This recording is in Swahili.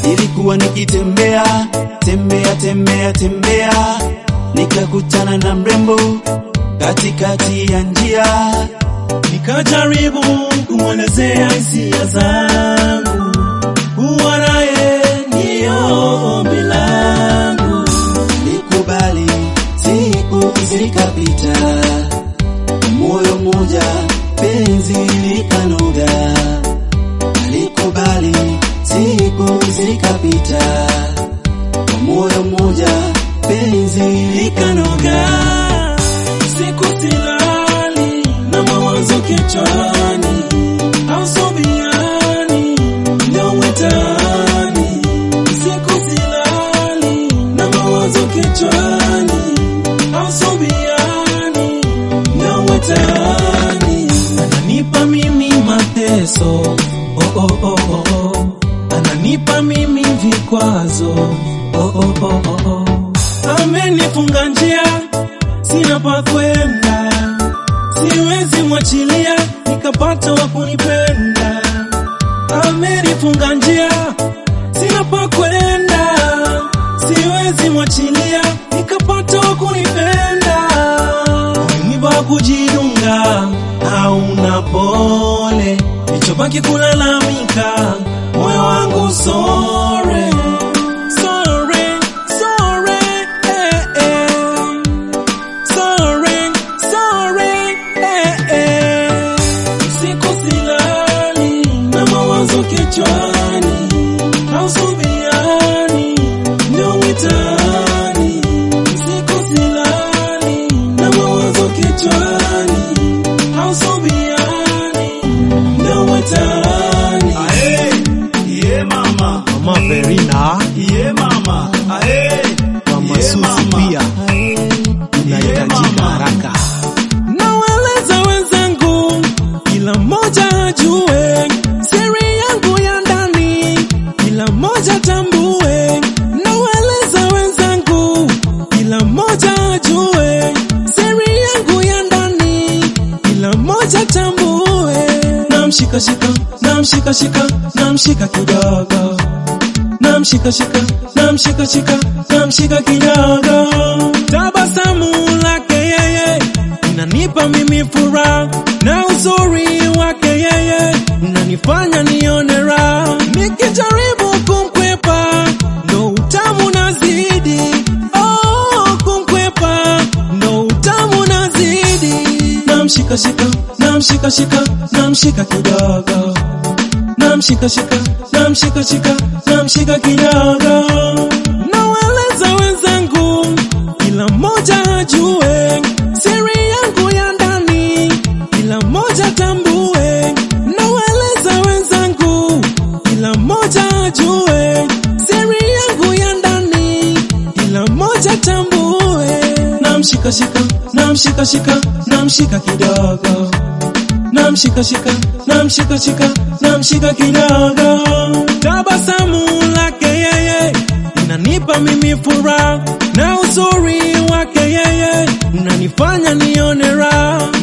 Ilikuwa nikitembea tembea tembea tembea, nikakutana na mrembo katikati ya njia, nikajaribu kumwelezea hisia zangu, kuwa naye ndiyo ombi langu. nikubali. Siku zikapita, moyo mmoja, penzi likanoga. Alikubali, siku zikapita, moyo mmoja, penzi likanoga. Siku silali na mawazo kichwani, ausobiani ndio mwitani. Siku silali na mawazo kichwani, ausobiani ndio mwitani. Ananipa mimi mateso, oh, oh, oh, oh, oh. Ananipa mimi vikwazo, oh, oh, oh, oh, oh. Amenifunga njia sina pa kwenda, siwezi mwachilia nikapata wa kunipenda. Amenifunga njia, sina pa kwenda, siwezi mwachilia nikapata wa kunipenda. Mwiba kujidunga, hauna pole, nichobaki kulalamika, moyo wangu sore Sorry, sorry, eh, eh. Sorry, sorry, eh, eh. Siku silali na mawazo kichwani, hausubiani ndio mwitani. Siku silali na mawazo kichwani, hausubiani ndio mwitani. Ae, ye mama, Mama Verina, ye mama, ae, Mama ye Susi mama. pia unahitajika mama. haraka. Nawaeleza wenzangu, kila mmoja ajue siri yangu ya ndani, kila mmoja tambue. Nawaeleza wenzangu, kila mmoja ajue siri yangu ya ndani, kila mmoja tambue. Namshika shika, namshika shika, namshika kidogo namshika shika namshika shika namshika kidogo, tabasamu lake yeye inanipa mimi furaha, na uzuri wake yeye unanifanya nione raha. Nikijaribu kumkwepa ndo utamu nazidi, oh, kumkwepa ndo utamu nazidi. Namshika shika namshika shika namshika kidogo namshika shika namshika shika namshika kidogo. Nawaeleza wenzangu, kila mmoja ajue siri yangu ya ndani, kila mmoja tambue. Nawaeleza wenzangu, kila mmoja ajue siri yangu ya ndani, kila mmoja tambue. Namshika shika namshika shika namshika kidogo namshika shika namshika shika namshika kidogo, tabasamu lake yeye inanipa mimi furaha, na uzuri wake yeye unanifanya nione raha.